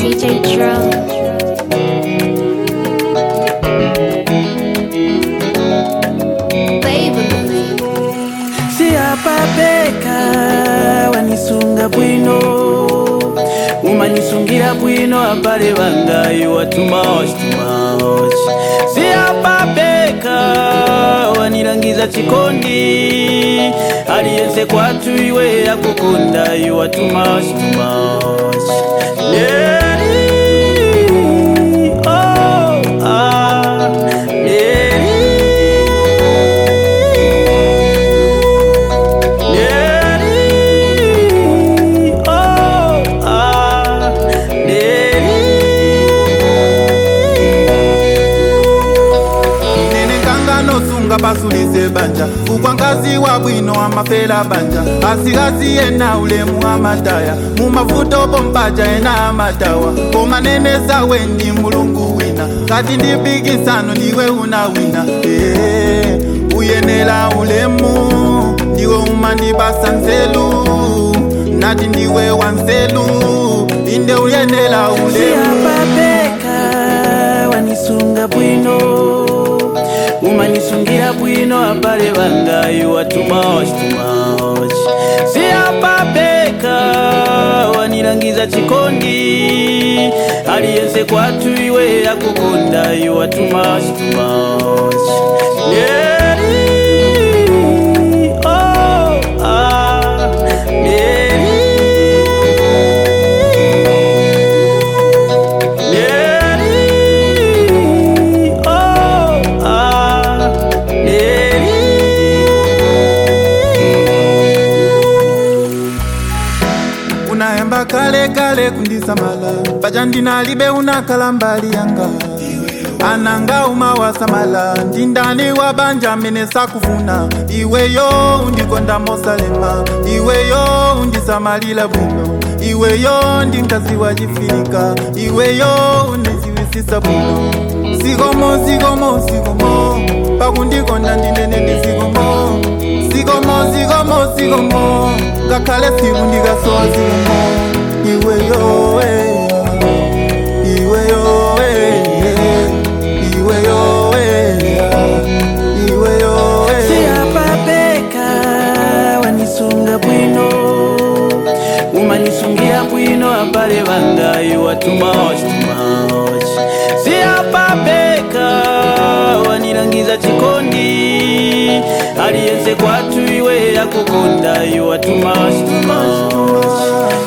DJ Drum. Baby. siyapapeka wanisunga bwino umanisungira bwino abale bangayo watumaoshi tumaoshi siyapapeka wanilangiza chikondi aliyense kwatu iwe yakukundayo watumaoshi tumaoshi Neri, oh, ah, Neri. Neri, oh, ah, nene nkanganosunga basulise banja ukwangazi wa bwino amafela banja asikazi yena ulemu amataya mumavuto bompaja ena amatawa koma nene zawe ndi mulungu wina kati ndipikisano ndiwe una wina Eh, uyenela ulemu ndiwe umandibasa nzelu nati ndiwe wanzelu inde uyenela ulemu siyapapeka wanisunga bwino umanisungira bwino abale bangayo watumaoshi tumaoshi siyapapeka wanilangiza chikondi aliyense kwatu iwe yakukundayo watumaoshi tumaoshi Neri, oh, ah, Neri. Neri, oh, ah, Neri. unaemba kale kale kundisamala paja ndinalibe unakhala mbali yanga ananga umawasamala ndindani wa banja mene sakufuna iweyo undikonda mosalema iweyo undisamalila bwino iweyo ndinkazi wa chifika iweyo undiziwisisa bwino sikomo sikomo sikomo pakundikonda ndinene ndisikomo sikomo sikomo sikomo ngakhale siku ndikasowa sikomo iweyo eh, iweyo eh, iweyo eh, iweyo eh. siyapapeka wanisunga bwino umanisungira bwino abale bangayo watumaoshi tumaoshi siyapapeka wanilangiza chikondi aliyense kwatu iwe yakukundayo watumaoshi tumaoshi